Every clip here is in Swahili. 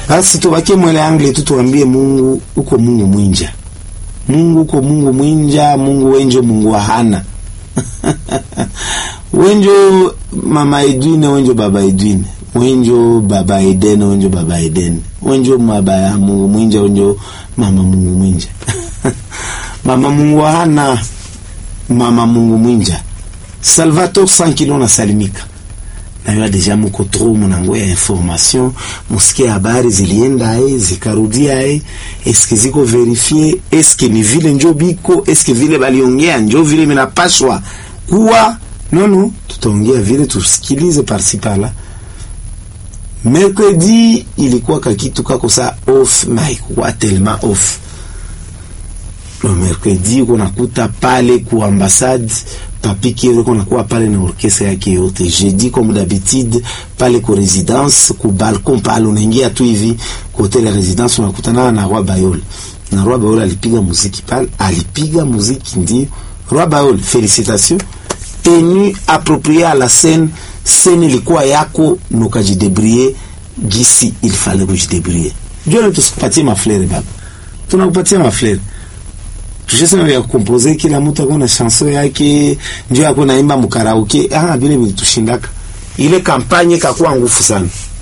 Basi tubakie mwele angle tu tuambie Mungu uko Mungu mwinja. Mungu uko Mungu mwinja, Mungu wenjo Mungu wahana. wenjo mama Edwine, wenjo baba Edwine. Wenjo baba Eden, wenjo baba Eden. Wenjo maba ya Mungu mwinja, wenjo mama Mungu mwinja. mama Mungu wahana, mama Mungu mwinja. Salvatore Sankilo na salimika nayo deja muko tro munango ya information musikie habari zilienda aye zikarudia aye eske ziko verifie eske ni vile njo biko eske vile baliongea njo vile minapaswa kuwa nono tutaongea vile tusikilize parsi pala mercredi ilikuwa kakitu kako sa off na haikuwa telema off lo mercredi uko nakuta pale ku ambassade papi Kiero uko nakuwa pale na orkestra yake yote. Jeudi comme d'habitude pale ku residence ku balcon pale unaingia tu hivi ku hotel ya residence unakutana na Roi Bayol. Na Roi Bayol alipiga muziki pale, alipiga muziki ndio. Roi Bayol, félicitations. Tenue appropriée à la scène, scène ilikuwa yako nukajidebrier gisi il fallait kujidebrier. Ndio tusipatie maflere baba. Tunakupatia maflere tushesema vya kukompoze kila mtu akona na chanson yake ndio yako naimba mkaraoke ah vile vilitushindaka ile kampanye kakuwa ngufu sana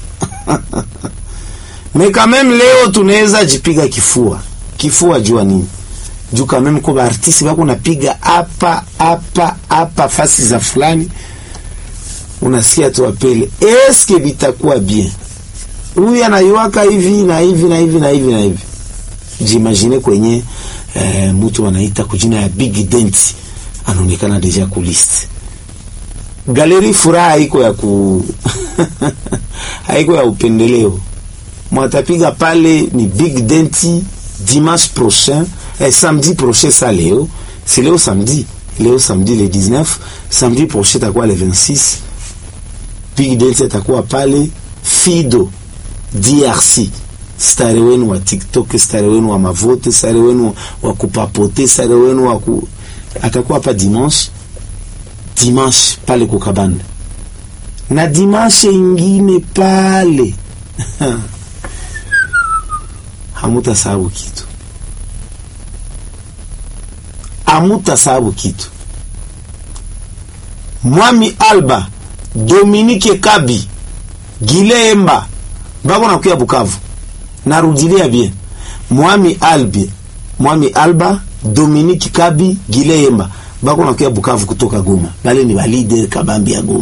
mais quand même leo tunaweza jipiga kifua kifua jua nini juu quand même kwa artiste wako napiga hapa hapa hapa fasi za fulani unasikia tu apele eske vitakuwa bien huyu anaiwaka hivi na hivi na hivi na hivi na hivi jimagine kwenye eh, mtu anaita kujina ya Big Dent anaonekana deja ku list galeri. Furaha haiko ya ku haiko ya upendeleo, mwatapiga pale ni Big Dent dimanche prochain eh, samedi prochain. Sa leo si leo samedi, leo samedi le 19, samedi prochain takuwa le 26. Big Dent atakuwa pale Fido DRC stare wenu wa TikTok, stare wenu wa mavote, stare wenu wa kupapote, stare wenu wa ku... atakuwa hapa dimanche dimanche pale kukabanda na dimanche ingine pale hamuta sababu kitu, hamuta sababu kitu. Mwami Alba Dominique Kabi Gilemba bako nakuya Bukavu narudilia bien Mwami Albi Mwami Alba Dominique Kabi Gileyemba bako nakuya Bukavu kutoka Goma, bale ni ba leader kabambi ya Goma.